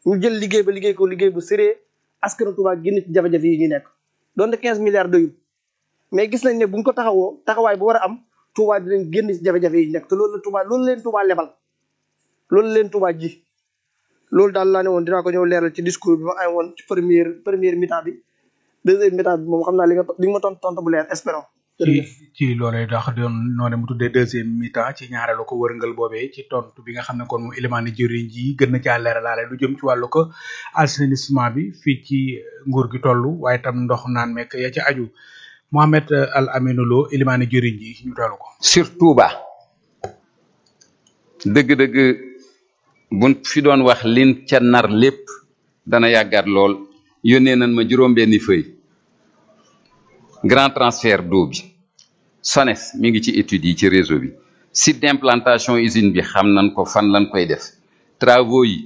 ñu jël liggéey ba liggéey ko liggéey bu sérieux askanu Touba génn ci jafe-jafe yi ñu nekk donte 15 milliards doyul mais gis nañ ne buñ ko taxawoo taxawaay bu war a am Touba dinañ génn ci jafe-jafe yi ñu nekk te loolu la Touba loolu leen Touba lebal loolu leen Touba ji loolu daal laa ne woon dinaa ko ñëw leeral ci discours bi ma ay woon ci première première mi-temps bi deuxième mi-temps bi moom xam naa li nga li nga ma tontu tontu bu leer espérons ci ci loolee tax doon noone mu tuddee deuxième mi-temps ci ñaareelu ko wërngal boobee ci tontu bi nga xam ne kon moom élément ni jëriñ ji gën na caa leeralaale lu jëm ci wàllu ko assainissement bi fii ci nguur gi toll waaye tam ndox naan mekk ya ci aju Mohamed Al Aminou Lo élément ni jëriñ ji ñu teelu ko sur Touba dëgg-dëgg buñ fi doon wax lin ca nar lépp dana yàggaat lool yónnee nañ ma juróom-benni feuille grand transfert d'eau bi SONES mi ngi ci études yi ci réseau bi site d'implantation usine bi xam nañ ko fan lañ koy def travaux yi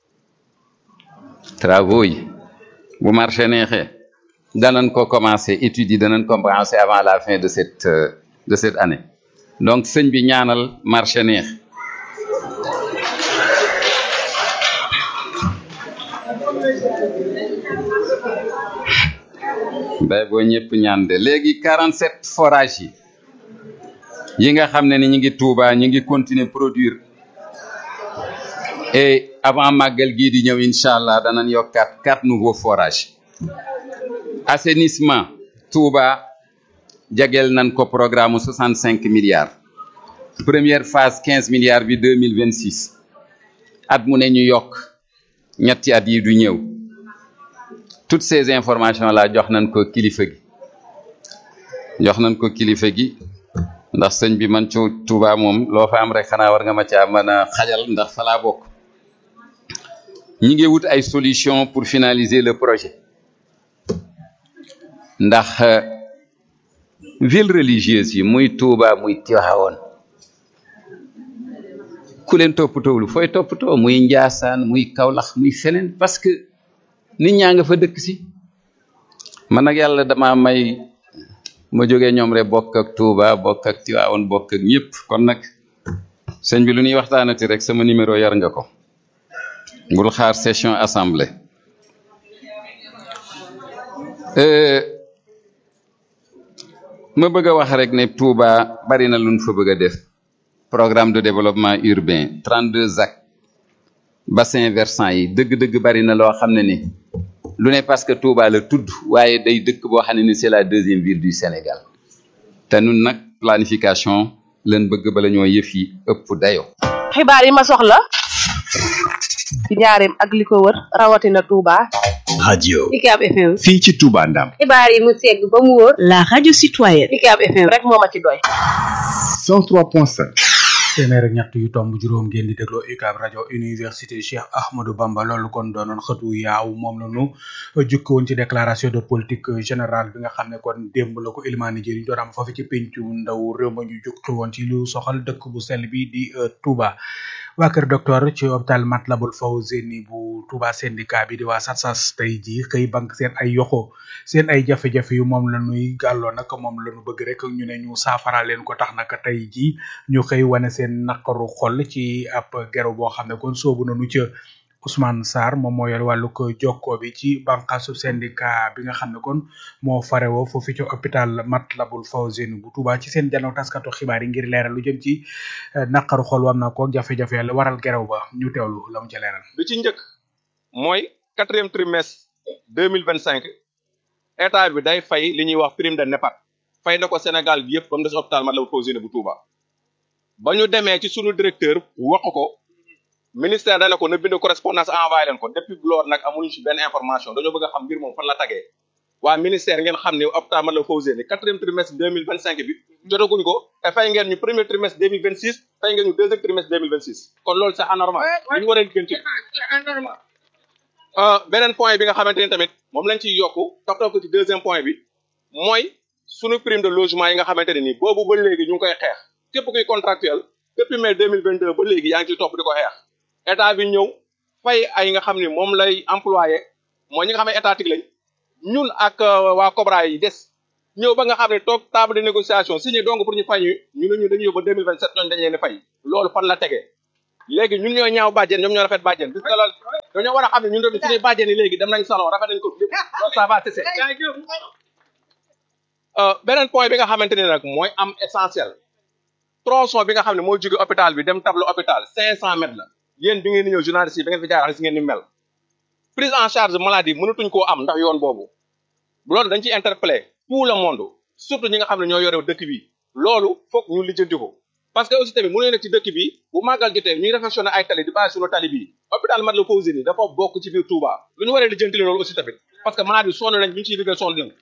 travaux yi bu marché neexee danañ ko commencer études yi danañ ko commencer avant la fin de cette de cette année donc sëñ bi ñaanal marché neex bay boo ñëpp ñaan de léegi 47 forages yi yi nga xam ne ni ñu ngi Touba ñu ngi continuer produire et avant màggal gii di ñëw incha allah danañ yokkaat quatre nouveaux forages assainissement Touba jageel nañ ko programme 65 milliards première phase 15 milliards bi 2026 at mu ne ñu yokk ñetti at yi du ñëw toutes ces informations là jox nañ ko kilifa gi jox nañ ko kilifa gi ndax sëñ bi man ci Touba moom loo fa am rek xanaa war nga ma caa mën a xajal ndax fa laa bokk ñi ngi wut ay solution pour finaliser le projet ndax ville religieuse yi muy Touba muy Tivaouane ku leen toppatoowul fooy toppatoo muy Njaasaan muy Kaolack muy feneen parce que nit ñaa nga fa dëkk si man nag yàlla dama may ma jógee ñoom rek bokk ak Touba bokk ak Tivaouane bokk ak ñëpp kon nag sëñ bi lu ñuy waxtaanati rek sama numéro yar nga ko bul xaar session assemblée ma bëgg a wax rek ne Touba bari na luñ fa bëgg a def programme de développement urbain 32 ZAC bassin versant yi dëgg-dëgg bari na loo xam ne ni lu ne parce que Touba la tudd waaye day dëkk boo xam ne ni c'est la deuxième ville du Sénégal te nun nag planification leen bëgg bala ñoo yëf yi ëpp dayo xibaar yi ma soxla ci njaareem ak li ko wër rawatina Touba. radio UCAB FM. fii ci Touba Ndam xibaar yi mu segg ba mu wóor. la radio citoyenne. UCAB FM rek moo ma ci doy. 103.5 téeméer ak ñett yu tomb juróom ngeen di dégloo UCAB rajo université Cheikh Ahmadou Bamba loolu kon doonoon xëtu yaaw moom la ñu jukki woon ci déclaration de politique générale bi nga xam ne kon démb la ko Elimane Diéry doon am foofu ci pencu ndaw réew ma ñu jukki woon ci lu soxal dëkk bu sell bi di Touba. waa kër docteur ci hôpital Matlaboul Fawzeyni bu Touba syndicat bi di waa SATSAS tey jii xëy bank seen ay yoxo seen ay jafe-jafe yu moom la ñuy gàlloo nag moom la ñu bëgg rek ñu ne ñu saafara leen ko tax nag tey jii ñu xëy wane seen naqaru xol ci ab gero boo xam ne kon soobu nañu ca Ousmane Sarr moom moo yor wàllu ko jokkoo bi ci bànqaasu syndicat bi nga xam ne kon moo farewoo foofu ci hôpital Matlaboul Fawzeyni bu Touba ci seen janow taskatu xibaar yi ngir leeral lu jëm ci naqaru xol wam na ko jafe-jafe la waral gerew ba ñu teewlu la mu ca leeral bi ci njëkk mooy quatrième trimestre deux mille vingt cinq état bi day fay li ñuy wax prime de NEPAD fay na ko Sénégal bi yëpp ba mu des hôpital Matlaboul Fawzeyni bu Touba ba ñu demee ci sunu directeur wax ko ministère dana ko na bind correspondance envoyé leen ko depuis loolu nag amuñu ci benn information dañoo bëgg a xam mbir moom fan la tagee waa ministère ngeen xam ne hôpital Matlaboul Fawzeyni quatrième trimestre deux mille vingt cinq bi jotaguñ ko te fay ngeen ñu premier trimestre deux mille vingt six fay ngeen ñu deuxième trimestre deux mille vingt six kon loolu c'est anormal ñu war a gën ci beneen point bi nga xamante ni tamit moom lañ ciy yokku toppatoo ko ci deuxième point bi mooy sunu prime de logement yi nga xamante ne nii boobu ba léegi ñu ngi koy xeex képp kuy contractuel depuis mai deux mille vingt deux ba léegi yaa ngi ciy topp di ko xeex état bi ñëw fay ay nga xam ni moom lay employé mooy ñi nga xam ne étatique lañ ñun ak waa Cobra yi des ñëw ba nga xam ne toog table de négociation signé donc pour ñu fay ñu ñu ne ñu dañuy yóbbu deux mille vingt sept ñooñu dañ leen di fay loolu fan la tegee léegi ñun ñoo ñaaw bàjjen ñoom ñoo rafet bàjjen gis nga loolu dañoo war a xam ne ñun tamit suñuy bàjjen yi léegi dem nañ salon rafet nañ ko lépp loolu ça va cesser beneen point bi nga xamante ne nag mooy am essentiel tronçon bi nga xam ne moo jóge hôpital bi dem tableau hôpital cinq cent mètres la yéen bi ngeen di ñëw journaliste yi bi ngeen fi jaar si ngeen ni mel prise en charge maladie mënatuñ koo am ndax yoon boobu loolu dañ ciy interpellé tout le monde surtout ñi nga xam ne ñoo yore dëkk bi loolu foog ñu lijjanti ko parce que aussi tamit mënuñu nekk ci dëkk bi bu màggal jotee ñuy réfectionné ay tali di bàyyi suñu tali bii hôpital Matlaboul Fawzeyni dafa bokk ci biir Touba lu ñu waree lijjanti loolu aussi tamit parce que malade bi sonn nañ ñu ngi ciy liggéey sonn nañ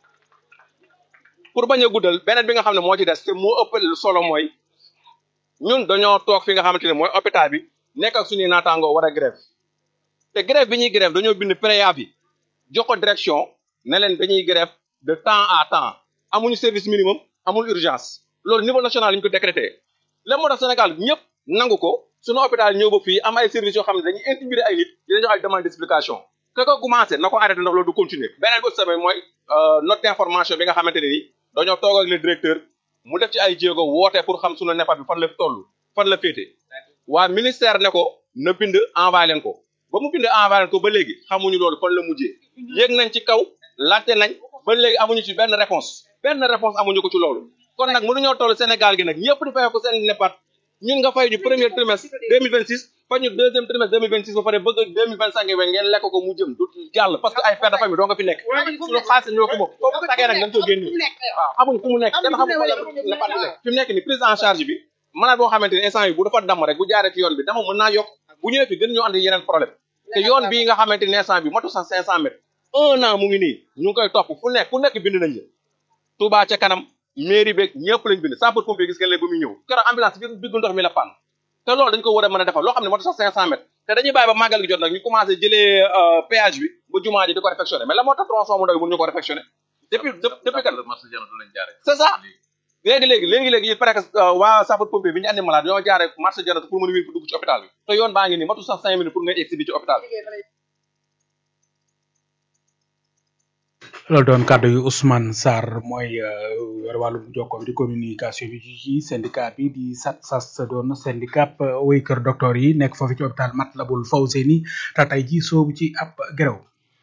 pour bañ a guddal beneen bi nga xam ne moo ci des te moo ëpp solo mooy ñun dañoo toog fi nga xamante ne mooy hôpital bi nekk ak suñuy naataangoo war a grève te grève bi ñuy grève dañoo bind préavis jox ko direction ne leen dañuy grève de temps à temps amuñu service minimum amul urgence loolu niveau national la ñu ko décrété la moo tax Sénégal ñëpp nangu ko suñu hôpital ñëw ba fii am ay services yoo xam ne dañuy intimider ay nit di leen jox ay demande d'explication que ko commencé na ko arrêté ndax loolu du continuer beneen bi aussi tamit mooy note d'information bi nga xamante ne ni dañoo toog ak le directeur mu def ci ay jéego woote pour xam suñu neppat bi fan la toll fan la féete waa ministère ne ko na bind envoyé leen ko ba mu bind envoyé leen ko ba léegi xamuñu loolu fan la mujjee yéeg nañ ci kaw laajte nañ ba léegi amuñu ci benn réponse benn réponse amuñu ko ci loolu kon nag mënuñoo toll Sénégal gi nag ñëpp di fay ko seen neppat ñun nga fay ñu premier trimestre 2026 fa ñu deuxième trimestre 2026 ba pare bëgg 2025 we ngeen lekk ko mu jëm du jàll parce que ay père de famille doo nga fi nekk suñu xaalis ñoo ko bokk foofu tagee nag dañ ko génn waaw xamuñ fu mu nekk kenn xamul fa la neppat bi nekk fi mu nekk ni prise en charge bi malade boo xamante ni instant yi bu dafa damm rek bu jaaree ci yoon bi dama mën naa yokk bu ñëwee fi gën ñoo andi yeneen problème te yoon bii nga xamante ni instant bi matu sax 500 mètres un an mu ngi nii ñu ngi koy topp fu nekk fu nekk bind nañ la Touba ca kanam mairie beeg ñëpp lañ bind sapeur pompier gis ngeen leen ba muy ñëw keroog ambulance bi diggu ndox mi la pann te loolu dañ ko war a mën a defal loo xam ne moo tax sax 500 mètres te dañuy bàyyi ba màggal gi jot nag ñu commencé jëlee péage bi ba jumaa ji di ko réfectionné mais la moo tax tronçon mu ndaw bi mënuñu ko réfectionné depuis depuis kan c'est ça léegi léegi léegi léegi il paraît que waa sapeur pompier bi ñu andi malade ñoo jaaree marché janatu pour mën a wér dugg ci hôpital bi te yoon baa ngi nii matu sax 5 minutes pour nga egsi bi ci hôpital bi loolu doon kàddu yu Ousmane Sarr mooy yor wàllum jokko bi di communication bi ci syndicat bi di SATSAS doon syndicat way kër docteur yi nekk foofu ci hôpital Matlaboul Fawzeyni te tey ji soobu ci ab grève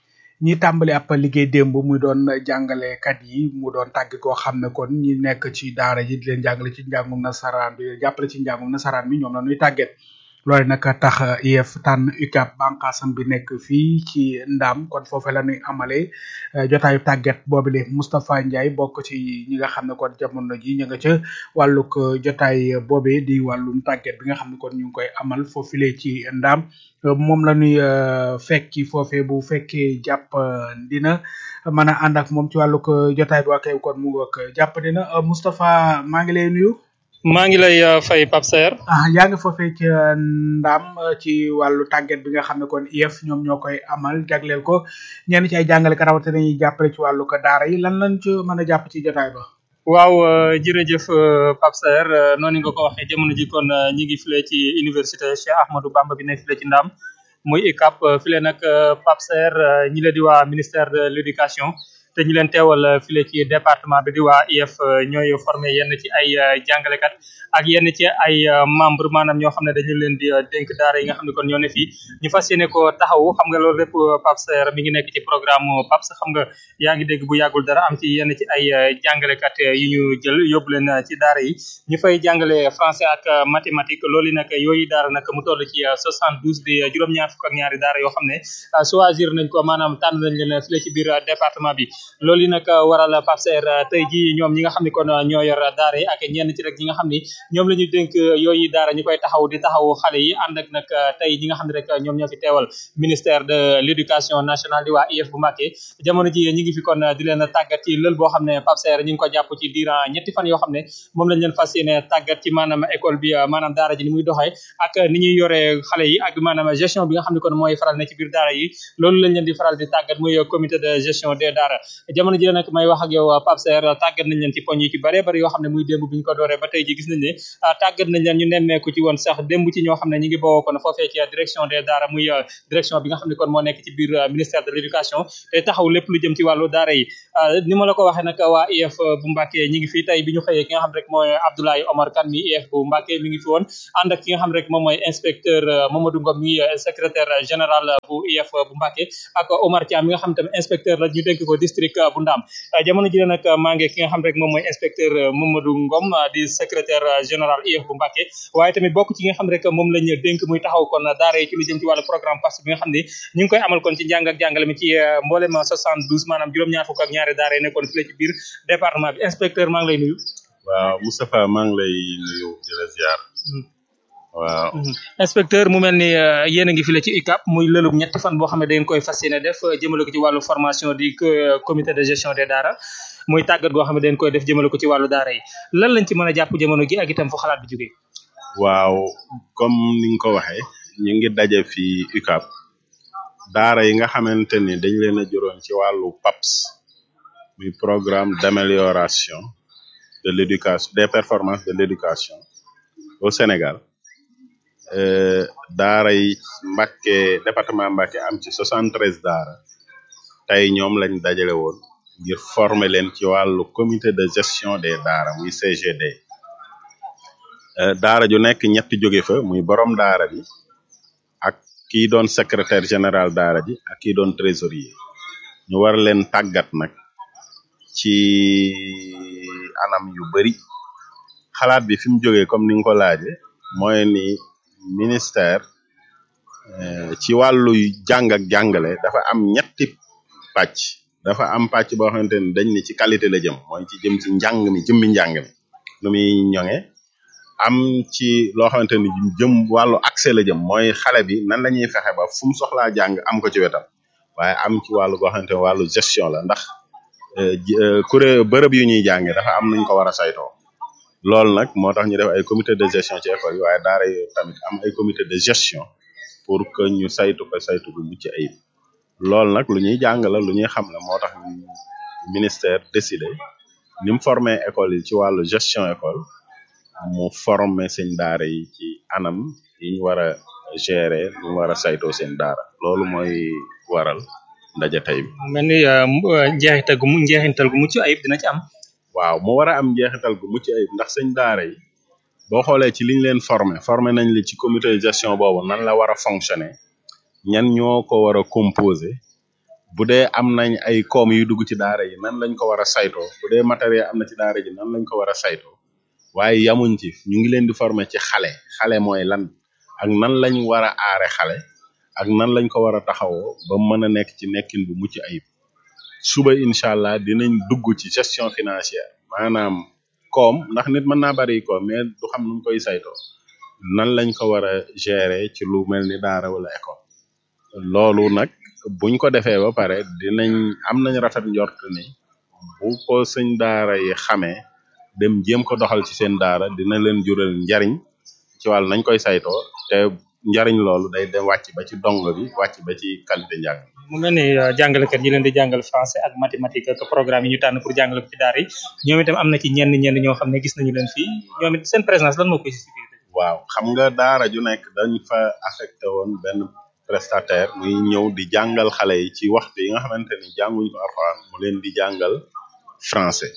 ñi tàmbali ab liggéey démb muy doon jàngalekat yi mu doon tàgg koo xam ne kon ñi nekk ci daara ji di leen jàngale ci njàngum nasaraan bi jàppale ci njàngum nasaraan bi ñoom la ñuy tàgget loole nag tax IEF tànn UCAB bànqaasam bi nekk fii ci Ndam kon foofu la ñuy amalee jotaayu tàgget boobule Moustapha Ndiaye bokk ci ñi nga xam ne kon jamono ji ñu nga ca wàllug jotaay boobe di wàllum tàgget bi nga xam ne kon ñu ngi koy amal foofule ci Ndam moom la ñuy fekki foofee bu fekkee jàpp dina mën a ànd ak moom ci wàllug jotaay bi waa kay kon mu ngoog jàpp dina Moustapha maa ngi lay nuyu. maa ngi lay fay Pape Serre. ah yaa ngi foofee ci ndam ci wàllu tàgget bi nga xam ne kon IEF ñoom ñoo koy amal jagleel ko ñenn ci ay jàngalekat rawatina ñuy jàppale ci wàllu ko daara yi lan lañ ci mën a jàpp ci jotaay ba. waaw jërëjëf Pape Serre noonu nga ko waxee jamono ji kon ñi ngi file ci université Cheikh Ahmadou Bamba bi nekk file ci ndam muy ICAP file nag Pape Serre ñi la di waa ministère de l'éducation. te ñu leen teewal file ci département bi di waa IEF ñooy formé yenn ci ay jàngalekat ak yenn ci ay membre maanaam ñoo xam ne dañu leen di dénk daara yi nga xam ne kon ñoo ne fii ñu fas yéene ko taxawu xam nga loolu lépp Pape Serre mi ngi nekk ci programme PAPS xam nga yaa ngi dégg bu yàggul dara am ci yenn ci ay jàngalekat yu ñu jël yóbbu leen ci daara yi ñu fay jàngale français ak mathématique loolu nag yooyu daara nag mu toll ci 72 di juróom-ñaar fukk ak ñaari daara yoo xam ne choisir nañ ko maanaam tànn nañ leen file ci biir département bi loolu yi nag waral Pape Serre tey ji ñoom ñi nga xam ne kon ñoo yor daara yi ak ñenn ci rek ñi nga xam ni ñoom la ñu dénk yooyu daara ñu koy taxaw di taxaw xale yi ànd ak nag tey ñi nga xam ne rek ñoom ñoo fi teewal ministère de l'éducation nationale di waa IEF bu Mbacké jamono ji ñi ngi fi kon di leen tàggat ci lël boo xam ne Pape Serre ñi ngi ko jàpp ci durant ñetti fan yoo xam ne moom lañ leen fas yéene tàggat ci maanaam école bi maanaam daara ji ni muy doxee ak ni ñuy yoree xale yi ak maanaam gestion bi nga xam ne kon mooy faral ne ci biir daara yi loolu lañ leen di faral di tàggat muy comité de gestion des daara jamono ji nag may wax ak yow Pape Serre tàggat nañ leen ci poñ yu ci bare bari yoo xam ne muy démb bi ñu ko dooree ba tey ji gis nañ ne tàggat nañ leen ñu nemmeeku ci woon sax démb ci ñoo xam ne ñi ngi bawoo kon foofee ci direction des daara muy direction bi nga xam ne kon moo nekk ci biir ministère de l'éducation te taxaw lépp lu jëm ci wàllu daara yi ni ma la ko waxee nag waa IEF bu Mbacké ñi ngi fi tey bi ñu xëyee ki nga xam rek mooy Abdoulaye Omar Kane mi IEF bu Mbacké mi ngi fi woon ànd ak ki nga xam rek moom mooy inspecteur Mamadou Ngom mi secrétaire général bu IEF bu Mbacké ak Omar Thiam mi nga xam tamit inspecteur la ñu dénk ko district bu Ndam jamono ji nag maa ngi ki nga xam rek moom mooy inspecteur Mamadou Ngom di secrétaire général IEF bu Mbacké waaye tamit bokk ci nga xam rek moom lañ dénk muy taxaw kon daara yi ci lu jëm ci wàllu programme PASS bi nga xam ne ñu ngi koy amal kon ci njàng ak jàngale mi ci mboolem 72 maanaam juróom-ñaar fukk ak ñaari daara yi nekkoon fii ci biir département bi inspecteur maa ngi lay nuyu waaw Moustapha maa ngi lay nuyu di la ziar waaw inspecteur mu mel ni yéen a ngi file ci UCAP muy lëlub ñetti fan boo xam ne da ngeen koy fas yéene def jëmale ko ci wàllu formation di comité de gestion des daara muy tàggat goo xam ne da ngeen koy def jëmale ko ci wàllu daara yi lan lañ ci mën a jàpp jamono gi ak itam fu xalaat bi jógee waaw comme ni nga ko waxee ñu ngi daje fii UCAP daara yi nga xamante ni dañ leen a juróon ci wàllu PAPS muy programme d'amélioration de l'éducation des performances de l'éducation au Sénégal daara yi Mbacké département Mbacké am ci soixante treize daara tey ñoom lañ dajale woon ngir former leen ci wàllu comité de gestion des daara muy CGD daara ju nekk ñetti jóge fa muy borom daara bi ak kii doon secrétaire général daara ji ak kii doon trésorier ñu war leen tàggat nag ci anam yu bari xalaat bi fi mu jógee comme ni nga ko laaje mooy ni ministère ci wàllu jàng ak jàngale dafa am ñetti pàcc dafa am pàcc boo xamante ni dañ ni ci qualité la jëm mooy ci jëm ci njàng mi jëmmi njàng mi nu muy ñoŋe am ci loo xamante ni jëm wàllu accès la jëm mooy xale bi nan la ñuy fexe ba fu mu soxlaa jàng am ko ci wetam waaye am ci wàllu goo xamante ni wàllu gestion la ndax kuré bërëb yu ñuy jànge dafa am nuñ ko war a saytoo loolu nag moo tax ñu def ay comité de gestion ci école yi waaye daara yi tamit am ay comité de gestion pour que ñu saytu ko saytu bu mucc ayib loolu nag lu ñuy jàng la lu ñuy xam la moo tax ministère décidé ni mu formé école yi ci wàllu gestion école mu formé seen daara yi ci anam yi ñu war a gérer lu mu war a saytoo seen daara loolu mooy waral ndaje tey bi mel ni njeexital gu njeexintal gu mucc ayib dina ci am waaw mu war a am njeexital gu mucc ayib ndax sëñ daara yi boo xoolee ci liñ leen formé formé nañ li ci comité de gestion boobu nan la war a fonctionner ñan ñoo ko war a composer bu dee am nañ ay koom yu dugg ci daara yi nan lañ ko war a saytoo bu dee matériel am na ci daara ji nan lañ ko war a saytoo waaye yamuñ ci ñu ngi leen di former ci xale xale mooy lan ak nan lañ war a aare xale ak nan lañ ko war a taxawoo ba mën a nekk ci nekkin bu mucc ayib suba incha allah dinañ dugg ci gestion financière maanaam koom ndax nit mën naa bari koom mais du xam nu mu koy saytoo nan lañ ko war a gérer ci lu mel ni daara wala école loolu nag buñ ko defee ba pare dinañ am nañ rafet njort ni bu ko sëñ daara yi xamee dem jéem ko doxal ci seen daara dina leen jural njariñ ci wàll nañ koy saytoo te njariñ loolu day dem wàcc ba ci dong bi wàcc ba ci qualité njàng mu mel ni jàngalekat yi leen di jàngal français ak mathématique ak programme yi ñu tànn pour jàngale ko ci daara yi ñoom itam am na ci ñenn ñenn ñoo xam ne gis nañu leen fii ñoom it seen présence lan moo koy justifier waaw xam nga daara ju nekk dañ fa affecté woon benn prestataire muy ñëw di jàngal xale yi ci waxtu yi nga xamante ni jànguñ ko alxuraan mu leen di jàngal français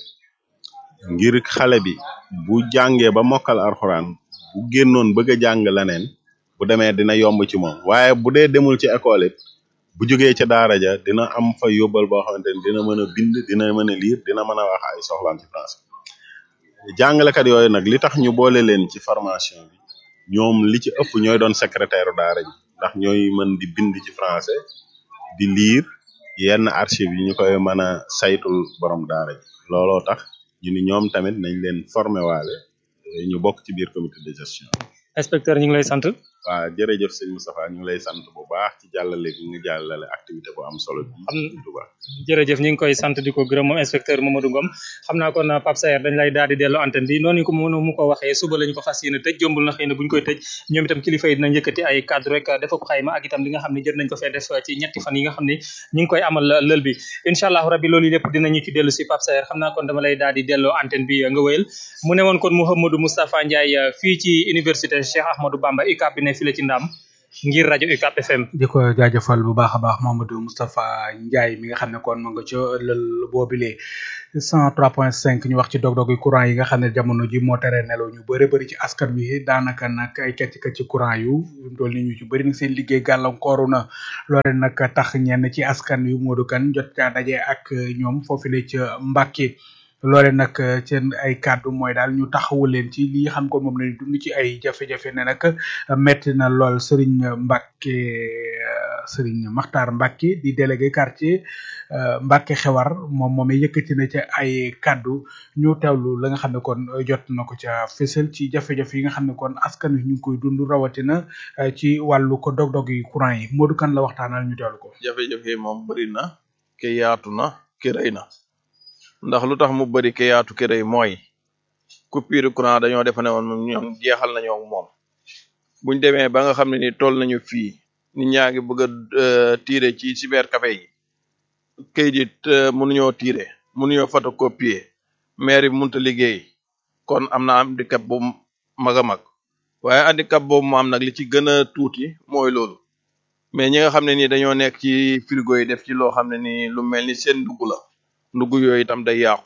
ngir xale bi bu jàngee ba mokkal alxuraan bu génnoon bëgg a jàng leneen bu demee dina yomb ci moom waaye bu dee demul ci école it bu jógee ca daara ja dina am fa yóbbal boo xamante ni dina mën a bind dina mën a lire dina mën a wax ay soxlaam ci français jàngalekat yooyu nag li tax ñu boole leen ci formation bi ñoom li ci ëpp ñooy doon secrétaire daara ji ndax ñooy mën di bind ci français di lire yenn archive yi ñu koy mën a saytul borom daara ji looloo tax ñu ni ñoom tamit nañ leen formé waale ñu bokk ci biir comité de gestion inspecteur ñu ngi lay sant waa jërëjëf sëñ Moustapha ñu ngi lay sant bu baax ci jàllale bi nga jàllale activité bu am solo bi Am- Touba jërëjëf ñu ngi koy sant di ko gërëm moom inspecteur Mamadou Ngom xam naa kon Pape Saer dañ lay daal di delloo antenne bi noonu ko mënu mu ko waxee suba lañu ko fas yéene tëj jombul na xëy na buñ koy tëj ñoom itam kilifa yi dinañ yëkkati ay cadre rek dafa ko xayma ak itam li nga xam ne jot nañ ko fee def ci ñetti fan yi nga xam ne ñu ngi koy amal lël bi incha allahu rabbi loolu lépp dinañu ci dellu si Pape Saer xam naa kon dama lay daal di delloo antenne bi nga wéyal mu ne woon kon Mouhamadou Moustapha Ndiaye fii ci université Cheikh Ahmadou Bamba UCAB bi ne fii la ci ndam ngir rajo UCAB FM di ko jaajëfal bu baax a baax Mamadou Moustapha Ndiaye mi nga xam ne kon ma nga ca lël boobile 103.5 ñu wax ci dog-dog yi courant yi nga xam ne jamono ji moo tere nelaw ñu bëri bëri ci askan wi daanaka nag ay kecc kecc courant yu dool ni ñu ci bëri nag seen liggéey gàllankooru na loole nag tax ñenn ci askan wi Modou Kane jot caa daje ak ñoom foofu la ca Mbàkke loole nag seen ay kàddu mooy daal ñu taxawu leen ci li xam ko moom lañu dund ci ay jafe-jafe ne nag metti na lool Serigne Mbacke Serigne Makhtar Mbacke di délégué quartier Mbacke xewar moom moom yëkkati na ca ay kàddu ñu teewlu la nga xam ne kon jot na ko ca fësal ci jafe-jafe yi nga xam ne kon askan wi ñu ngi koy dund rawatina ci wàllu ko dog-dog yi courant yi Modou Kane la waxtaanal ñu teewlu ko. jafe-jafe yi moom bëri na ke yaatu na ke rëy na ndax lu tax mu bëri ke yaatu ke rëy mooy coupure courant dañoo defe ne woon moom ñoom jeexal nañoo ak moom buñ demee ba nga xam ne ni toll nañu fii nit ñaa ngi bëgg a tiire ci cybercafé yi kayit it mënuñoo tiire mënuñoo photocopier maire bi mënut a liggéey kon am na handicap bu mag a mag waaye handicap boobu mu am nag li ci gën a tuuti mooy loolu mais ñi nga xam ne nii dañoo nekk ci frigo yi def ci loo xam ne nii lu mel ni seen ndugg la ndugg yooyu itam day yàqu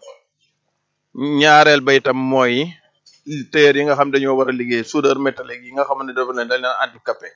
ñaareel ba itam mooy tailleur yi nga xam dañoo war a liggéey soudeur métallique yi nga xam ne dafa leen dañ leen handicapé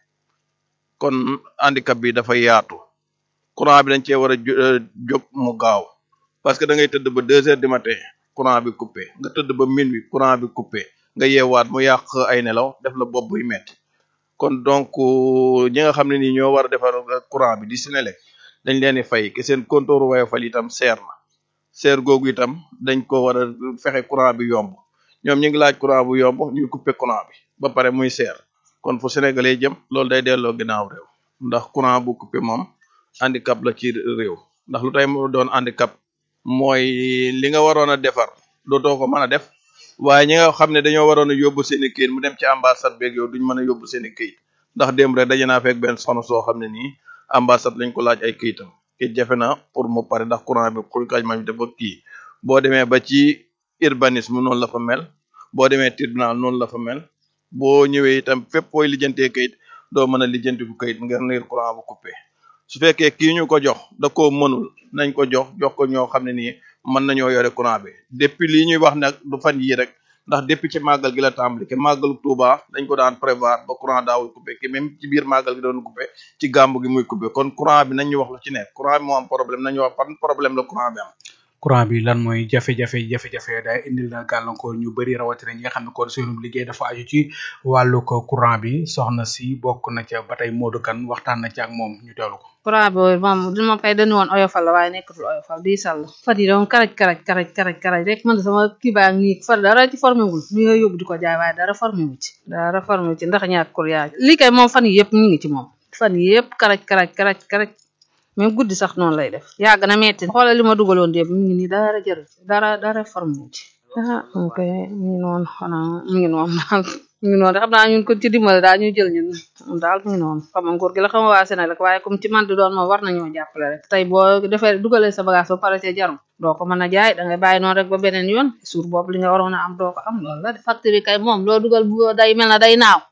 kon handicap bi dafa yaatu courant bi dañ cee war a jóg mu gaaw parce que da ngay tëdd ba deux heures du matin courant bi coupé nga tëdd ba minuit courant bi coupé nga yeewaat mu yàq ay nelaw def la bopp buy metti kon donc ñi nga xam ne nii ñoo war a defar courant bi di Senelec dañ leen di fay ke seen compteur Woyofal itam seer na seer googu itam dañ ko war a fexe courant bi yomb ñoom ñu ngi laaj courant bu yomb ñuy couper courant bi ba pare muy seer kon fu sénégalais jëm loolu day delloo ginnaaw réew ndax courant bu coupé moom handicap la ci réew ndax lu tay mu doon handicap mooy li nga waroon a defar dootoo ko mën a def waaye ñi nga xam ne dañoo waroon a yóbbu seen i këyit mu dem ci ambassade beeg yow duñ mën a yóbbu seen i këyit ndax démb rek daje naa fekk benn soxna soo xam ne nii ambassade lañ ko laaj ay këyitam këyit jafe na pour mu pare ndax courant bi xuy kaj ma bi dafa kii boo demee ba ci urbanisme noonu la fa mel boo demee tribunal noonu la fa mel boo ñëwee itam fépp fooy lijjantee kayit doo mën a lijjanti ku kayit ngir ngir courant bu coupé su fekkee kii ñu ko jox da koo mënul nañ ko jox jox ko ñoo xam ne nii mën nañoo yore courant bi depuis lii ñuy wax nag du fan yii rek ndax depuis ci màggal gi la tàmbali ke màggalu Touba dañ ko daan prévoir ba courant daawul coupé ke même ci biir màggal gi doon coupé ci gàmb gi muy coupé kon courant bi nañ ñu wax lu ci nekk courant bi moo am problème nañu wax fan problème la courant bi am courant bi lan mooy jafe-jafe jafe-jafe day indil na gàllankoor ñu bëri rawatina ñi nga xam ne kon seenum liggéey dafa aju ci wàllu ko courant bi soxna si bokk na ca ba tey Modou Kane waxtaan na ci ak moom ñu teewlu ko. courant bi moom du ma fay dañu woon oyofal la waaye nekkatul oyofal di sàll fat yi doon karaj karaj karaj karaj karaj rek man sama kii baa ngi nii far dara ci formé wul mi nga yóbbu di ko jaay waaye dara formé wu ci dara formé wu ci ndax ñaak courant lii kay moom fan yi yëpp ñu ngi ci moom fan yi yëpp karaj karaj karaj karaj même guddi sax noonu lay def yàgg na metti xoolal li ma dugaloon démb mi ngi nii dara jëru dara dara formé wu ci ah mu koy mi ngi noonu xanaa mi ngi noonu daal mi ngi noonu xam naa ñun ko ci dimbale daal ñu jël ñun daal mi ngi noonu xam nga nguur gi la xam waa Sénégal waaye comme ci man di doon moom war nañoo jàppale rek tey boo defee dugalee sa bagage ba pare ci jarum doo ko mën a jaay da ngay bàyyi noonu rek ba beneen yoon suur boobu li nga waroon a am doo ko am loolu la de facture yi kay moom loo dugal bu day mel na day naaw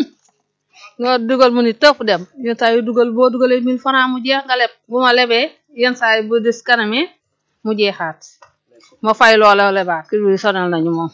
nga dugal mu ni tëpp dem yenn saa yu dugal boo dugalee mille francs mu jeex nga leb bu ma lebee yenn saa yi bu des kanamee mu jeexaat ma fay loola lebaat kii bi sonal nañu moom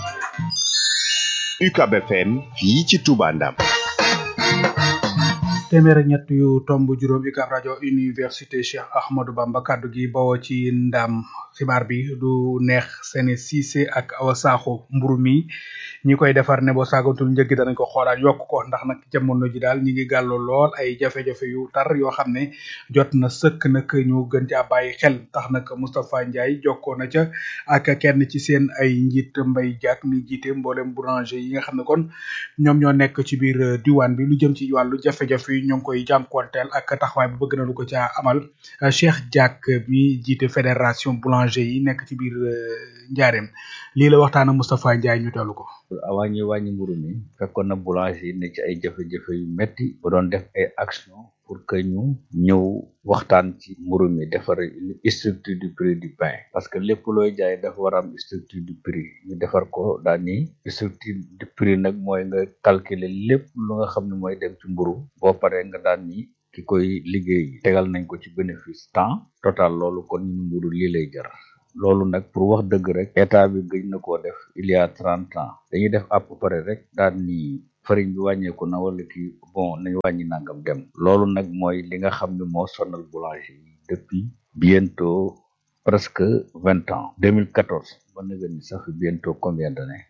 UCAB FM fii ci Touba Ndam téeméer ak ñett yu tomb juróom UCAB rajo université Cheikh Ahmadou Bamba kaddu gi bawoo ci ndam xibaar bi du neex seeni Cissé ak Awa Sakho mburu mi ñi koy defar ne boo saagantul njëg gi danañ ko xoolaat yokk ko ndax nag jamono ji daal ñi ngi gàllu lool ay jafe-jafe yu tar yoo xam ne jot na sëkk nag ñu gën caa bàyyi xel tax nag Moustapha Ndiaye jokkoo na ca ak kenn ci seen ay njiit Mbay Jaak mi jiite mboolem boulanger yi nga xam ne kon ñoom ñoo nekk ci biir diwaan bi lu jëm ci wàllu jafe-jafe yi ñoo ngi koy jànkuwanteel ak taxawaay bu bëgg na lu ko caa amal Cheikh Diak mi jiite fédération boulanger yi nekk ci biir Njaareem lii la waxtaan ak Moustapha Ndiaye ñu teelu ko. avant ñuy wàññi mburu mi fekkoon na boulanger yi ne ci ay jafe-jafe yu metti bu doon def ay action pour que ñu ñëw waxtaan ci mburu mi defar structure du prix du pain parce que lépp looy jaay dafa war a am structure du prix ñu defar ko daal ni structure du prix nag mooy nga calculer lépp lu nga xam ne mooy dem ci mburu boo paree nga daan ni ki koy liggéey tegal nañ ko ci bénéfice temps total loolu kon ñun mburu lii lay jar loolu nag pour wax dëgg rek état bi gëj na koo def il y a trente ans dañuy def à peu près rek daan ni farine bi wàññeeku na wala kii bon nañu wàññi nangam dem loolu nag mooy li nga xam ne moo sonal boulanger yi depuis bientôt presque vingt ans 2014 ba nga ni ça fait bientôt combien d'années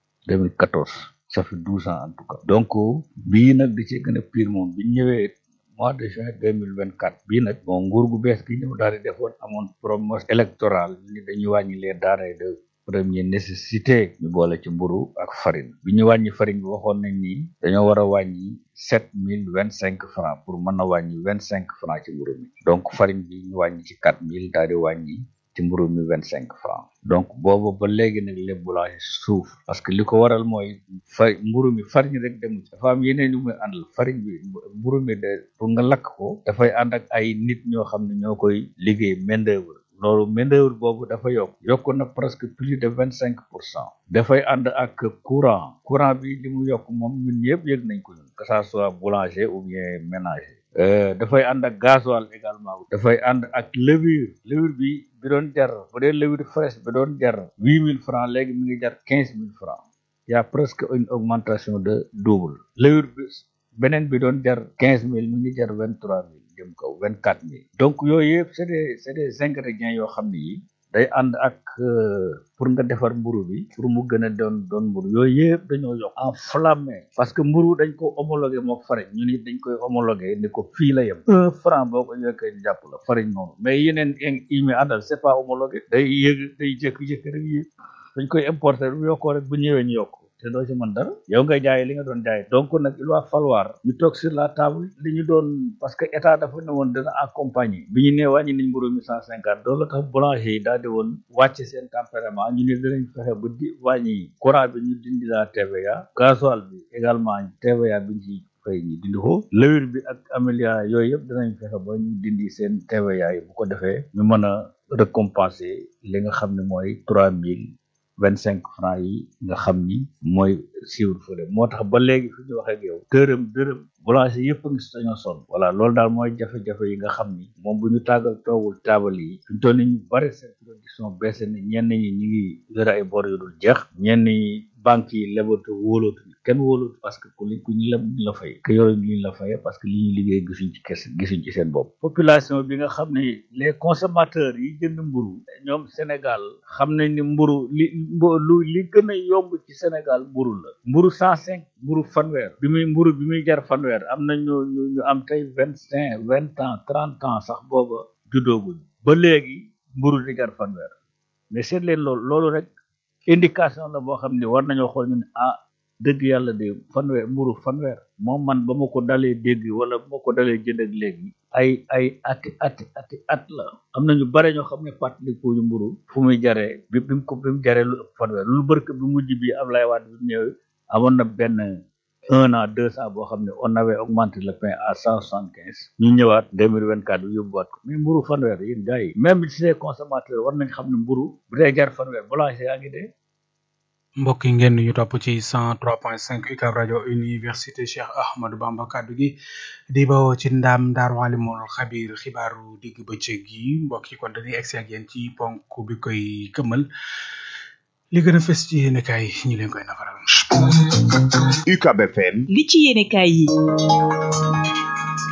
2014 ça fait douze ans en tout cas donc bii nag di ci gën a pire moom bi ñëwee mois de juin 2024 bii nag bon nguur gu bees gi ñëw daal di defoon amoon promesse électorale ni dañuy wàññi les denrées de première nécessité ñu boole ci mburu ak farine bi ñu wàññi farine bi waxoon nañ ni dañoo war a wàññi sept mille vingt cinq francs pour mën a wàññi vingt cinq francs ci mburu mi donc farine bi ñu wàññi ci quatre mille daal di wàññi ci mburu mi vingt cinq francs donc boobu ba léegi nag les boulanger suuf parce que li ko waral mooy fa mburu mi farine rek demu ci dafa am yeneen yu muy àndal farine bi mburu mi de pour nga lakk ko dafay ànd ak ay nit ñoo xam ne ñoo koy liggéey main d'œuvre loolu main d'œuvre boobu dafa yokk yokk na presque plus de vingt cinq pour cent dafay ànd ak courant courant bi li mu yokk moom ñun ñëpp yëg nañ ko ñun que ça soit boulanger ou bien ménager dafay ànd ak gasoil également dafay ànd ak levure levure bi bi doon jar bu dee levure fraîche bi doon jar huit mille francs léegi mi ngi jar quinze mille francs y a presque une augmentation de double levure bi beneen bi doon jar quinze mille mi ngi jar vingt trois mille jëm kaw vingt quatre mille donc yooyu yëpp c'est des c'est des ingrédients yoo xam ne yi day ànd ak pour nga defar mburu bi pour mu gën a doon doon mburu yooyu yëpp dañoo yokk enflammé parce que mburu dañ ko homologué moo farine ñu ni dañ koy homologué ni ko fii la yem un franc boo ko yokkee jàpp la farine noonu mais yeneen yi mi àndal c'est pas homologué day yëg day jékki-jékki rek yëg dañ koy importer bu yokkoo rek bu ñëwee ñu yokk te doo ci mën dara yow ngay jaay li nga doon jaay donc nag il va falloir ñu toog sur la table li ñu doon parce que état dafa ne woon dana accompagner bi ñu nee wàññi nañ mburu mi cent cinquante loolu la tax boulanger yi daal di woon wàcc seen tempérament ñu ne dinañ fexe ba di wàññi courant bi ñu dindi la TVA gasoil bi également TVA bi ñu ci fay ñu dindi ko levure bi ak amélia yooyu yëpp dinañ fexe ba ñu dindi seen TVA yi bu ko defee ñu mën a récompenser li nga xam ne mooy trois mille vingt cinq francs yi nga xam ni mooy siiwul fële moo tax ba léegi fi ñu wax ak yow dërëm dërëm boulanger yëpp a ngi si dañoo sonn voilà loolu daal mooy jafe-jafe yi nga xam ni moom bu ñu tàggal toogul taabal yi fi ñu toll ni ñu bari seen production baissé na ñenn ñi ñi ngi yore ay bor yu dul jeex ñenn ñi banque yi lebatu wóolootu kenn wóolootu parce que ku li ku ñu leb ñu la fay que yooyu ñu la fay parce que li ñuy liggéey gisuñ ci kese gisuñ ci seen bopp population bi nga xam ne les consommateurs yi jënd mburu ñoom Sénégal xam nañ ni mburu li lu li gën a yomb ci Sénégal mburu la mburu cent cinq mburu fanweer bi muy mburu bi muy jar fanweer am na ñu ñu ñu am tey vingt cinq vingt ans trente ans sax booba juddooguñ ba léegi mburu di jar fanweer mais seet leen loolu loolu rek indication la boo xam ne war nañoo xool ñu ne ah dëgg yàlla de fanweer mburu fanweer moom man ba ma ko dalee dégg wala ba ma ko dalee jënd ak léegi ay ay ati ati ati at la am na ñu bare ñoo xam ne fàttaliku ñu mburu fu muy jaree bi bi mu ko bi mu jaree lu ëpp fanweer lu bërk bi mujj bi Ablaye Wade bi ñëwee amoon na benn un an deux ans boo xam ne on avait augmenté le pain à cent soixante quinze ñu ñëwaat deux mille vingt quatre bi yóbbuwaat ko mais mburu fanweer yéen gars yi même si les consommateurs war nañ xam ne mburu bu dee jar fanweer boulanger yaa ngi dee mbokk yi ngeen ñu topp ci 103.5 UCAB rajo université Cheikh Ahmadou Bamba kaddu gi di bawoo ci ndam Daaru Alimul Xabir xibaaru digg bëccëg gi mbokk yi kon dañuy egsi ak yéen ci ponk bi koy këmmal li gën a fës ci yéenekaay ñi leen koy nafaral. UCAB FM li ci yéenekaay yi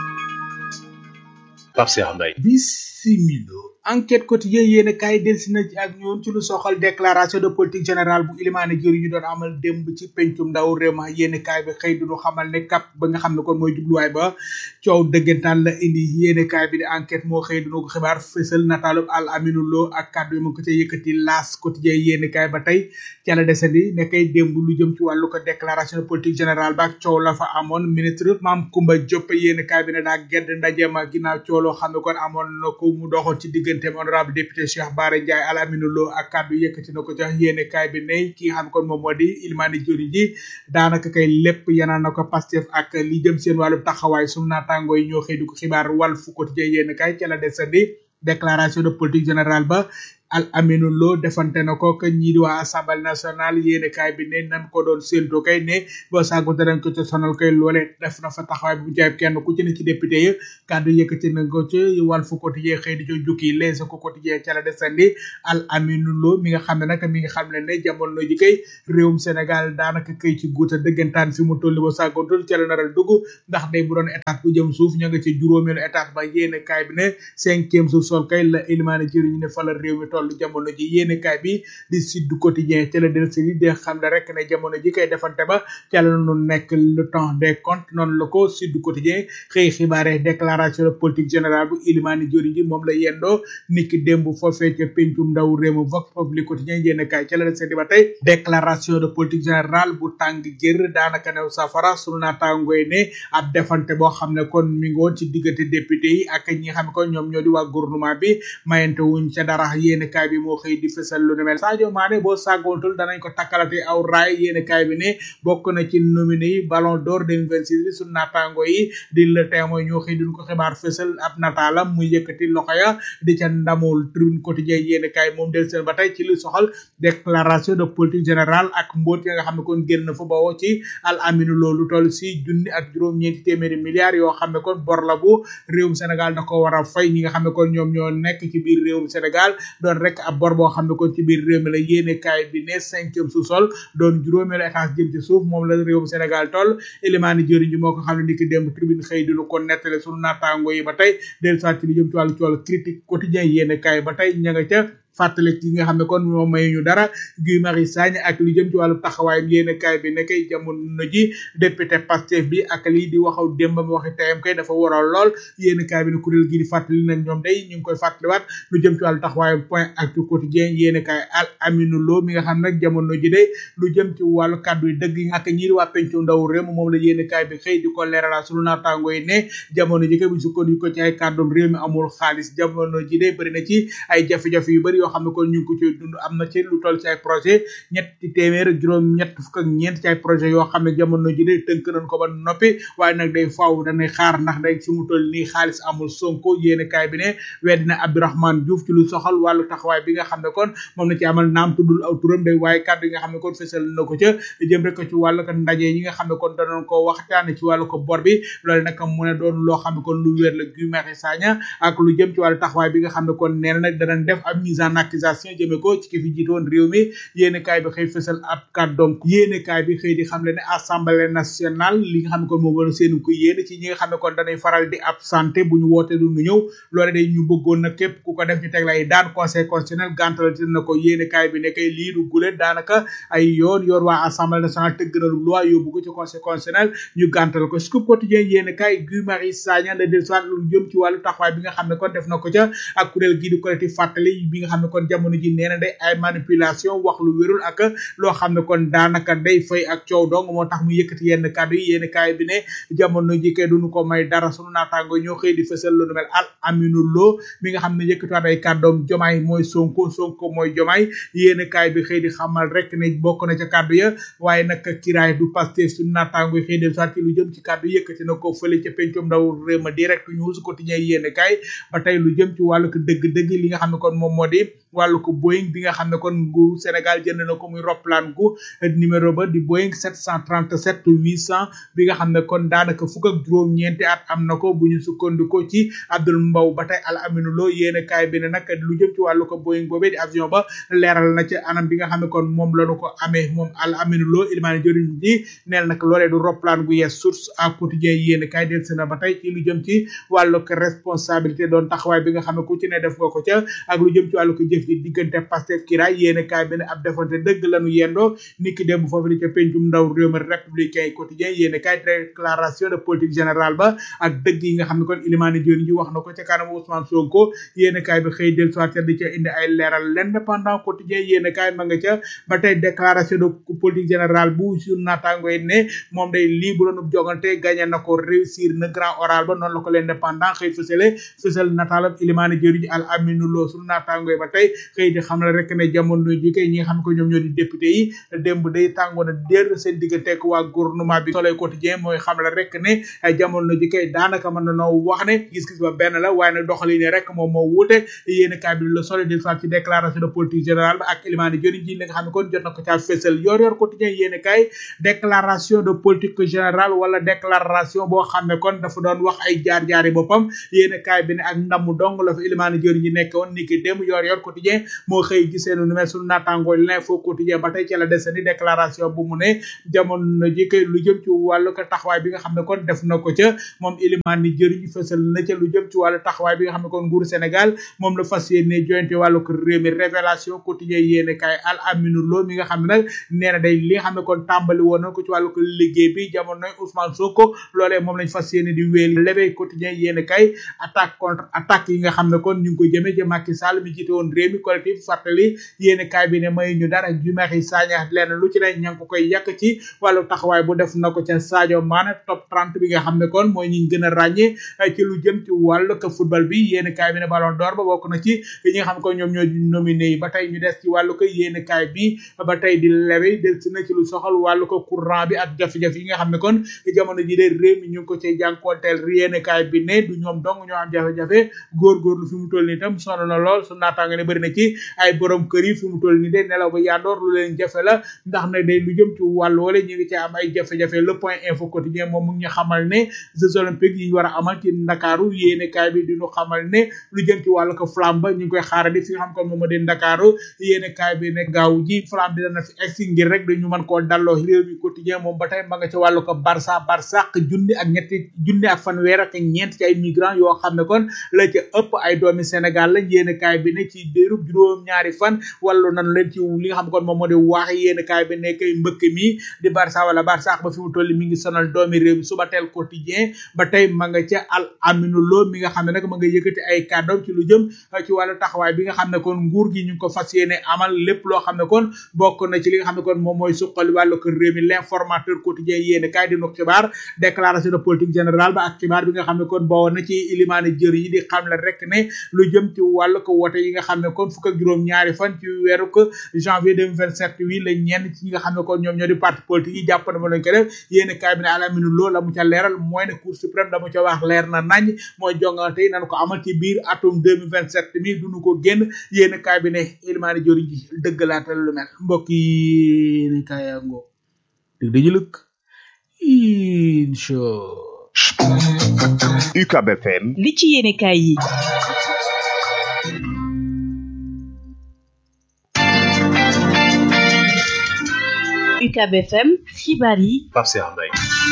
Pape Cheikh Mbaye bisimilo enquête quotidien yéen kaay delsi na ci ak ñoon ci lu soxal déclaration de politique générale bu ilimaane jëri ñu doon amal démb ci pencum ndaw réew ma yéen kaay bi xëy duñu xamal ne kap ba nga xam ne kon mooy jubluwaay ba coow dëggantaan la indi yéen kaay bi di enquête moo xëy duñu ko xibaar fësal nataalub al aminu loo ak kàddu yi mu ko ca yëkkati laas quotidien yéen kaay ba tey ca la desandi ne kay démb lu jëm ci wàllu ko déclaration de politique générale ba ak coow la fa amoon ministre Mame Coumba Diop yéen kaay bi ne daa gedd ndaje ma ginnaaw coow loo xam ne kon amoon na ko mu doxoon ci digganteem honorable député Cheikh Bara Ndiaye Al Aminu Lo ak kàddu yëkkati na ko ca yéene kaay bi ne ki nga xam kon moom moo di Ilimani Jori ji daanaka kay lépp yanal na ko Pastef ak li jëm seen wàllu taxawaay sunu naataangoo yi ñoo xëy di ko xibaar Walf Quotidien yéene kaay ca la desandi déclaration de politique générale ba al aminu lo defante na ko que ñii di waa assemblée nationale yéene kaay bi ne nan ko doon séentu kay ne boo saagu danañ ko ca sonal kay loole def na fa taxawaay bu jaayib kenn ku ci ne ci député yi kàddu yëkkati na ko ci Walf Quotidien xëy di co jukki Les Échos quotidien ca la desandi al aminu lo mi nga xam ne nag mi nga xam ne ne jamono ji kay réewum Sénégal daanaka kay ci guuta dëggantaan fi mu tolli ba saagoontul ca la naral dugg ndax day bu doon état bu jëm suuf ña nga ci juróomeelu état ba yéene kaay bi ne cinquième suuf sol kay la élimaane jëriñu ne fa la réew mi toll jamono ji yéene kaay bi di Sud Quotidien ca la del si di xam ne rek ne jamono ji kay defante ba ca la nu nekk le temps des comptes noonu la ko Sud Quotidien xëy xibaare déclaration de politique générale bu Ilimani Jori ji moom la yendoo niki démb foofee ca pencum ndaw réew mi Vox Populi Quotidien yéene kaay ca la del si ba tey déclaration de politique générale bu tàng jër daanaka new safara sunu naataangoy ne ab defante boo xam ne kon mi ngi woon ci diggante député yi ak ñi nga xam ne kon ñoom ñoo di waa gouvernement bi mayante wuñ ca dara yéene kaay bi moo xëy di fësal lu nu mel Sadio Mané boo sàggoontul danañ ko takkalate aw raay yéene kaay bi ne bokk na ci nominé yi ballon d'or 2026 bi sunu naataango yi di le témoin ñoo xëy duñ ko xibaar fësal ab nataalam muy yëkkati loxo ya di ca ndamul tribune quotidien yéene kaay moom del seen ba tey ci lu soxal déclaration de politique générale ak mbóot ya nga xam ne kon génn fa bawoo ci al aminu loolu toll si junni ak juróom-ñeenti téeméeri milliards yoo xam ne kon bor la bu réewum Sénégal da ko war a fay ñi nga xam ne kon ñoom ñoo nekk ci biir réewum Sénégal doon rek ab bor boo xam ne kon ci biir réew mi la yéene kaay bi ne cinquième sous-sol doon juróomeelu étage jëm ci suuf moom la réewum Sénégal toll élimaani jëriñ ji moo ko xam ne ni ki démb tribune xëy dinu ko nettale sunu naataango yi ba tey del soit ci li jëm ci wàllu cool critique quotidien yéene kaay ba tey ña nga ca fàttali ci nga xam ne kon moom may ñu dara Guy Marius Sagna ak lu jëm ci wàllu taxawaayam yéene kaay bi nekkay jamono ji député Pastef bi ak lii di waxaw démbam waxi tayam kay dafa waral lool yéene kaay bi ne kuréel gi di fàttali nañ ñoom day ñu ngi koy fàttaliwaat lu jëm ci wàllu taxawaayam point actu quotidien yéene kaay al aminu lo mi nga xam nag jamono ji day lu jëm ci wàllu kàddu yi dëgg yi ak ñi di waa pencu ndaw réew moom la yéene kaay bi xëy di ko leeralal sunu naataango yi ne jamono ji kay bu sukkandiku ko ci ay kàddoom réew mi amul xaalis jamono ji day bëri na ci ay jafe-jafe yu bëri yoo xam ne kon ñu ngi ko ci dund am na ci lu toll ci ay projet ñetti téeméer ak juróom ñett fukk ak ñeent ci ay projet yoo xam ne jamono ji de tënk nañ ko ba noppi waaye nag day faaw danay xaar ndax day fi mu toll nii xaalis amul sonko yéene kaay bi ne weddina Abdourahmane Diouf ci lu soxal wàllu taxawaay bi nga xam ne kon moom na ci amal naam tuddul aw turam day waaye kàddu yi nga xam ne kon fësal na ko ca jëm rek ci wàllu ko ndaje yi nga xam ne kon danoon ko waxtaane ci wàllu ko bor bi loolu nag mu ne doon loo xam ne kon lu wér la Guy Marius Sagna ak lu jëm ci wàllu taxawaay bi nga xam ne kon nee na nag danañ def ab mise en accusation jëme ko ci ki fi jiitoon réew mi yéene kaay bi xëy fësal ab kàddoom yéene kaay bi xëy di xam le ne assemblée nationale li nga xam ne kon moo war seenu ko yéene ci ñi nga xam ne kon danay faral di absenté bu ñu woote du ñu ñëw loole day ñu bëggoon na képp ku ko def ñu teg lay daan conseil constitutionnel gàntal na ko yéene kaay bi ne kay lii du gule daanaka ay yoon yoon waa assemblée nationale tëgg na loi yóbbu ko ci conseil constitutionnel ñu gàntal ko scoop quotidien yéene kaay Guy Marius Sagna de del soit lu jëm ci wàllu taxawaay bi nga xam ne kon def na ko ca ak kuréel gii di collectif fàttali bi nga xam ne kon jamono ji nee na day ay manipulation wax lu wérul ak loo xam ne kon daanaka day fay ak coow dong moo tax mu yëkkati yenn kàddu yi yéen kaay bi ne jamono ji kay duñu ko may dara sunu naataango ñoo xëy di fësal lu nu mel al aminu loo mi nga xam ne yëkkatiwaat ay kàddoom jomaay mooy sonko sonko mooy jomaay yéen kaay bi xëy di xamal rek ne bokk na ca kàddu ya waaye nag kiraay du Pastef sunu naataango yi xëy del soit ci lu jëm ci kàddu yëkkati na ko fële ca pencum ndaw réew ma direct news quotidien yéen kaay ba tey lu jëm ci wàllu ko dëgg-dëgg li nga xam ne kon moom moo di wàllu ko Boeing bi nga xam ne kon nguuru Sénégal jënd na ko muy roplaan gu numéro ba di Boeing 737 800 bi nga xam ne kon daanaka fukk ak juróom-ñeenti at am na ko bu ñu sukkandikoo ci Abdul Mbow ba tey Al Aminu Lo yéen kaay bi ne nag lu jëm ci wàllu ko Boeing boobee di avion ba leeral na ci anam bi nga xam ne kon moom lañu ko amee moom Al Aminu Lo ilimaani jëriñ ji neel nag loolee du roplaan gu yees source à quotidien yéen kaay del si na ba tey ci lu jëm ci wàllu ko responsabilité doon taxawaay bi nga xam ne ku ci ne def nga ko ca ak lu jëm ci wàllu ko jëf ji diggante Pastef kiraay yéen kaay bi ne ab defante dëgg lañu yendoo niki démb foofu li ca pencum ndaw réew mi républicain yi quotidien yéen kaay déclaration de politique générale ba ak dëgg yi nga xam ne kon ilimaani jëriñ ji wax na ko ca kanam Ousmane Sonko yéen kaay bi xëy del soit di ca indi ay leeral l'indépendant quotidien yéen kaay ma nga ca ba tey déclaration de politique générale bu sur naataango yi ne moom day lii bu doon jogante gagné na ko réussir na grand oral ba noonu la ko l'indépendant xëy fësale fësal nataalab ilimaani jëriñ al aminu loo sur naataango yi ba tey xëy di xam la rek ne jamono ji kay ñi nga xam ko ñoom ñoo di député yi démb day tàngoon a dér seen diggante ak waa gouvernement bi soleil quotidien mooy xam la rek ne jamono ji kay daanaka mën na noo wax ne gis-gis ba benn la waaye nag doxali ne rek moom moo wuute yéen kaay bi le soleil di soit ci déclaration de politique générale ba ak ilimaani jëriñ ji li nga xam ne kon jot na ko caa fësal yor yor quotidien yéen kaay déclaration de politique générale wala déclaration boo xam ne kon dafa doon wax ay jaar-jaari boppam yéen kaay bi ne ak ndamu dong la fa ilimaani jëriñ ji nekk woon ni ki démb yor yor quotidien moo xëy gisee nu mel suñu naataangoo l'info quotidien ba tey ci la desandi déclaration bu mu ne jamono ji kay lu jëm ci wàllu ko taxawaay bi nga xam ne kon def na ko ca moom ilimaani jëriñ fësal na ca lu jëm ci wàllu taxawaay bi nga xam ne kon nguuru Sénégal moom la fas yéene jointe wàllu ko réew mi révélation quotidien yéen kaay al aminu lo mi nga xam ne nag nee na day li nga xam ne kon tàmbali woon na ko ci wàllu ko liggéey bi jamono Ousmane Sonko loolee moom lañ fas yéene di wéel l'éveil quotidien yéen kay attaque contre attaque yi nga xam ne kon ñu ngi ko jëmee ci Macky Sall mi jiite woon réew mi collectif fàttali yéen kaay bi ne may ñu dara ju maxi Sagna lenn lu ci ne ña ngi ko koy yàq ci wàllu taxawaay bu def na ko ca Sadio Mané top 30 bi nga xam ne kon mooy ñi gën a ràññee ci lu jëm ci wàllu ko football bi yéen kaay bi ne ballon d'or ba bokk na ci ñi nga xam ne ko ñoom ñoo nominé yi ba tey ñu des ci wàllu ko yéen kaay bi ba tey di lewe del si na ci lu soxal wàllu ko courant bi ak jafe-jafe yi nga xam ne kon jamono ji de réew mi ñu ngi ko cay jànkoonteel yéen kaay bi ne du ñoom dong ñoo am jafe-jafe góorgóorlu fi mu toll nii tam sonn na lool su naataanga ne bëri na ci ay borom kër yi fi mu toll nii de nelaw ba yandoor lu leen jafe la ndax nag day lu jëm ci wàllu wala ñu ngi ci am ay jafe-jafe le point info quotidien moom mu ngi ñu xamal ne jeux olympiques yi ñu war a amal ci ndakaaru yéene kaay bi di ñu xamal ne lu jëm ci wàllu ko flamme ba ñu ngi koy xaarandi fi nga xam ko moom moo di ndakaaru yéene kaay bi ne gaaw ji flamme bi dana fi egsi ngir rek dañu mën koo dalloo réew mi quotidien moom ba tey ma nga ci wàllu ko barça barsaq junni ak ñetti junni ak fanweer ak ñeent ci ay migrants yoo xam ne kon la ca ëpp ay doomi Sénégal lañ yéene kaay bi ne ci déerub juróom ñaari fan wàllu nan leen ci li nga xam kon moom moo di waax yéene kaay bi ne kay mbëkk mi di barça wala barsaq ba fi mu toll mi ngi sonal doomi réew mi suba teel quotidien ba tey ma nga ca al aminu lo mi nga xam ne nag ma nga yëkkati ay kàddoom ci lu jëm ci wàllu taxawaay bi nga xam ne kon nguur gi ñu ngi ko fas yéene amal lépp loo xam ne kon bokk na ci li nga xam ne kon moom mooy suqali wàllu ko réew mi l'informateur quotidien yéene kaay di nu xibaar déclaration de politique générale ba ak xibaar bi nga xam ne kon boo na ci ilimaane jër yi di xam la rek ne lu jëm ci wàllu ko wote yi nga xam ne kon fukk ak juróom ñaari fan ci weeru ko janvier 2027 wi la ñenn ci ñi nga xam ne kon ñoom ñoo di parti politique yi jàpp na ma lañ ko def yéene kaay bi ne alaminu loo la mu ca leeral mooy ne cour suprême la mu ca wax leer na nañ mooy jongante yi nañ ko amal ci biir atum 2027 mi duñu ko génn yéene kaay bi ne ilimaane jër ji dëggalaatal lu mel mbokk yi ne kaayango dig dañu lëkk incha UCAB FM li ci yéene kaay yi UCAB FM xibaar yi Pape Cheikh Mbaye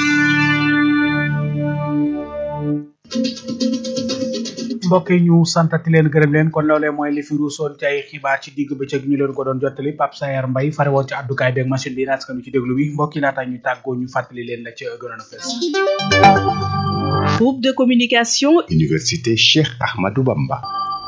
mbokk yi ñu santati leen gërëm leen kon loolee mooy li fi ruusoon ci ay xibaar ci digg bëccëg ñu leen ko doon jottali Pape Sayer Mbaye fare woon ci àddukaay beeg machine bi naas kanu ci déglu bi mbokk yi laata ñu tàggoo ñu fàttali leen la ci gënoon a fees groupe de communication Université Cheikh Ahmadou Bamba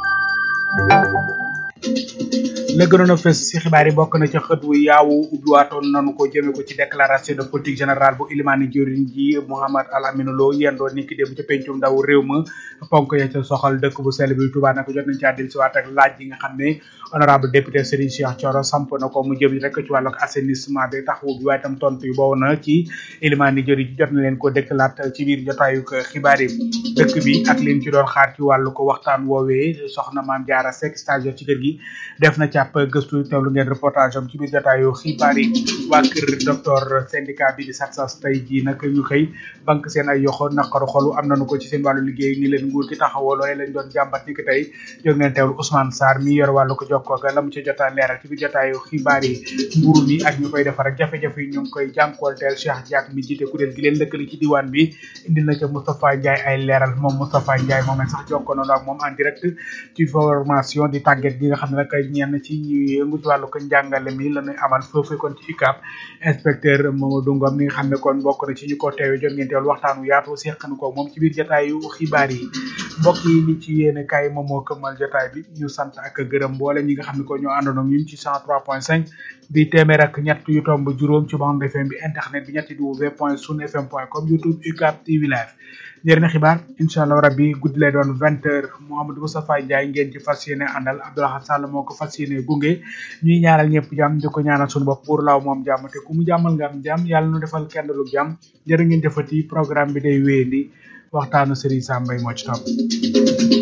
la gënoon a fës ci xibaar yi bokk na ca xët wu yaawu ubbiwaatoon nanu ko jëme ko ci déclaration de politique générale bu ilimaani jëriñ ji Mouhamad Al Amine Lo yendoo ni ki dem ca pencum ndaw réew ma ponk ya ca soxal dëkk bu sell bi Touba nag jot nañ ci àddil si waat ak laaj yi nga xam ne honorable député Serigne Cheikh Thioro samp na ko mu jëm rek ci wàllu assainissement bi taxawu bi waaye tam tontu yu boobu na ci ilimaani jëriñ ji jot na leen ko dëkkalaat ci biir jotaayu xibaar yi dëkk bi ak liñ ci doon xaar ci wàllu ko waxtaan woowee soxna maam Jaara Seck stagiaire ci kër gi gi def na càpp gëstu teewlu ngeen reportage am ci biir jotaayu xibaar yi waa kër docteur syndicat bi di SATSAS tey jii nag ñu xëy banque seen ay yoxo naqaru xolu am nañu ko ci seen wàllu liggéey ni leen nguur gi taxawoo loolee lañ doon jàmbat ni ki tey jóg ngeen teewlu Ousmane Sarr mi yor wàllu ko jokkoo ga la mu ci jotaa leeral ci biir jotaayu xibaar yi mburu mi ak ñu koy defar ak jafe-jafe yi ñu ngi koy jànkuwanteel Cheikh Diak mi jiite kuréel gi leen lëkkali ci diwaan bi indil na ca Moustapha Ndiaye ay leeral moom Moustapha Ndiaye moom sax jokkoo na ak moom en direct ci formation di tàgget gi nga xam ne nag ñenn ci ñi yëngu ci wàllu ko njàngale mi la ñuy amal foofu kon ci UCAB inspecteur Mamadou Ngom mi nga xam ne kon bokk na ci ñu ko teewe jot ngeen teewlu waxtaan wu yaatu seqanu ko moom ci biir jotaayu xibaar yi mbokk yi li ci yéene kaay moom moo këmmal jotaay bi ñu sant ak gërëm mboole ñi nga xam ne ko ñoo àndoon ak ñun ci 103.5 di téeméer ak ñett yu tomb juróom ci bande FM bi internet bi ñetti w point sun fm point com youtube UCAB TV live njëriñ xibaar incha allah rabbi guddi lay doon vingt heures Mouhamadou Moustapha Ndiaye ngeen ci fas yéene àndal Abdoulaye Sall moo ko fas yéene gunge ñuy ñaanal ñëpp jàmm di ko ñaanal suñu bopp buur laaw moom jàmm te ku mu jàmmal nga am jàmm yàlla nu defal kenn lu jàmm jërë ngeen jëfati programme bi day wéyandi waxtaanu Serigne Sam Mbaye moo ci topp